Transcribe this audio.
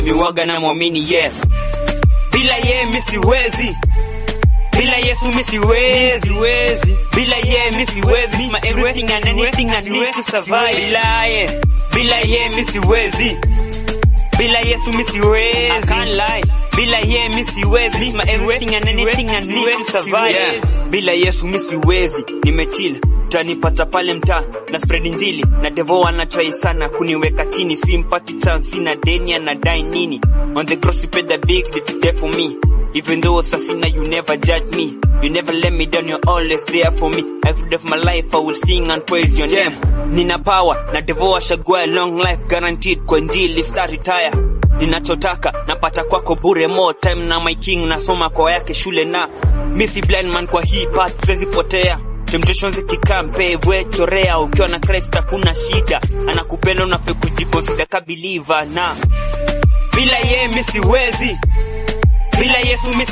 miwaga na mwamini yeah. Bila ye mi siwezi, bila Yesu mi siwezi, bila ye mi siwezi. My everything and anything I need to survive. Bila ye, bila ye mi siwezi, bila Yesu mi siwezi. I can't lie. Bila ye mi siwezi. My everything and anything I need to survive. Yeah. Bila Yesu mi siwezi, nimechill utanipata pale mtaa na spread injili na devo anatrai sana kuniweka chini, simpati chance, sina deni anadai nini? On the cross you paid the big debt for me Even though Sasina, you never judge me. You never let me down, you're always there for me. Every day of my life, I will sing and praise your name. Nina power, na devoa shagua long life guaranteed kwa njili star retire. Ninachotaka, napata kwako bure more time na my king, nasoma kwa yake shule na. Missy blind man kwa hii path, siwezi potea. Temptations ikikaa mpevwe chorea, ukiwa na Christ hakuna shida. Anakupenda unafaa kujiconsider ka believer na bila ye mi siwezi bila Yesu mi